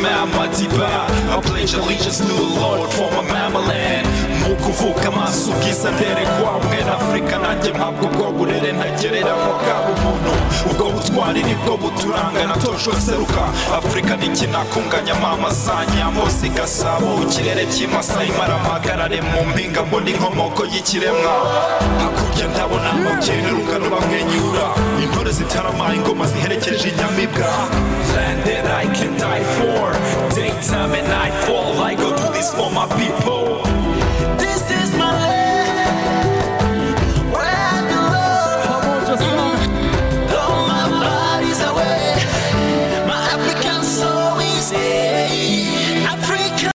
m'a madiba I pledge allegiance to the Lord for my mamaland ni ukuvuka amaso ubwiza ndere kwa mwe na afurika nanjye mpabwa ubwo burere ntagereranywa bwa bumuntu ubwo butwari nibwo buturanga natojwe seruka afurika ntikinakunganya mamaza nyamose gasabo ikirere cy'imasai maramagarare mu mpinga mbona inkomoko y'ikiremwa hakurya ndabona abakene urungano bamwenyura intore zitarama ingoma ziherekeje inyamibwa Land that I can die for Daytime and nightfall I go do this for my people